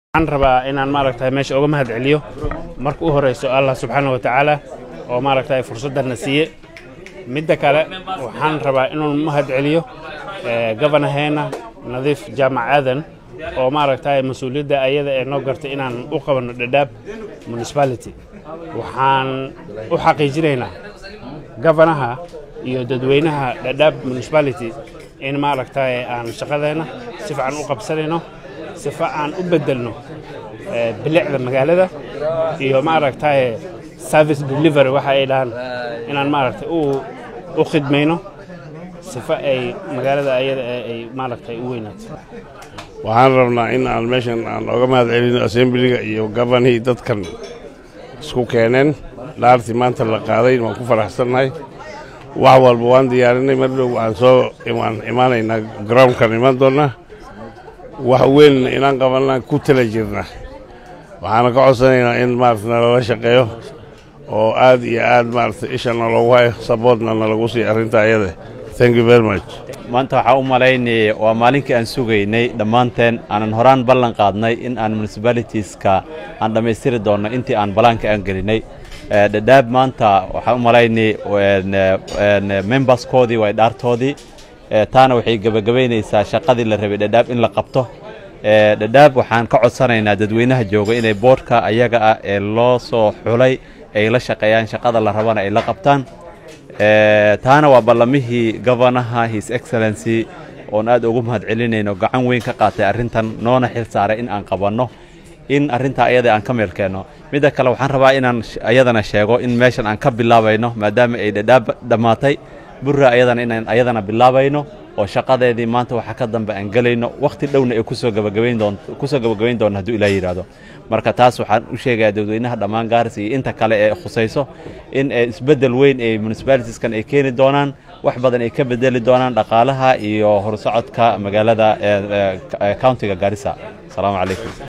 waxaan rabaa inaan maaragtay meesha uga mahad celiyo marka u horeyso allah subxaana wa tacaala oo maaragtay fursadana siiye midda kale waxaan rabaa inuu mahad celiyo gobanaheena nadiif jaamac aadan oo maaragtay mas-uuliyadda ayada ee noo gartay inaan u qabanno dhadhaab municipality waxaan u xaqiijinaynaa gobanaha iyo dadweynaha dhadhaab municipality in maaragtay aan shaqadeena si fiican u qabsanayno sifa aan u beddelno bilicda magaalada iyo maaragtay service delivery waxa ay dhahaan inaan maaragtay u khidmayno sifa ay magaalada ayada ay maaragtay u weynaato waxaan rabnaa in aan meeshan aan oga mahad celino assembliga iyo gabanihii dadkan isku keeneen dhaartii maanta la qaaday waan ku faraxsannahay wax walba waan diyaarinay mar dhow waxaan soo imaanaynaa garoonkan iman doonnaa wax weyn inaan qabanaan ku tala jirna waxaana ka codsanaynaa in maarata nalala shaqeeyo oo aad iyo aad maarata isha naloogu hayo saboortna nalagu siiyo arrinta ayada thank you very much maanta waxaa u malaynayay waa maalinkii aan sugaynay dhammaanteen aanan horaan ballan qaadnay in aan municipalitiska aan dhammaystiri doonno intii aan ballaanka aan gelinay dhadhaab maanta waxaan u malaynay memberskoodii waa dhaartoodii taana waxay gebagabaynaysaa shaqadii la rabay dhadhaab in la qabto dhadhaab waxaan ka codsanaynaa dadweynaha jooga inay boodhka ayaga ah ee loo soo xulay ay la shaqeeyaan shaqada la rabana ay la qabtaan taana waa ballamihii gobanaha his excellency oon aad ugu mahad celinayno gacan weyn ka qaatay arrintan noona xil saaray in aan qabanno in arrintaa ayada aan ka meel keenno midda kale waxaan rabaa inaan ayadana sheego in meeshan aan ka bilaabayno maadaama ay dhadhaab dhammaatay burra ayadana inaan ayadana bilaabayno oo shaqadeedii maanta waxa ka dambe aan gelayno wakhti dhowna ay kusoo gabagabayn doonto kusoo gabagabayn doonto hadduu ilaah yidhaahdo marka taas waxaan u sheegayaa dadweynaha dhammaan gaaris iyo inta kale ee khusayso in isbeddel weyn ee municipalitieskan ay keeni doonaan wax badan ay ka bedeli doonaan dhaqaalaha iyo horsocodka magaalada countiga gaarisa asalaamu calaykum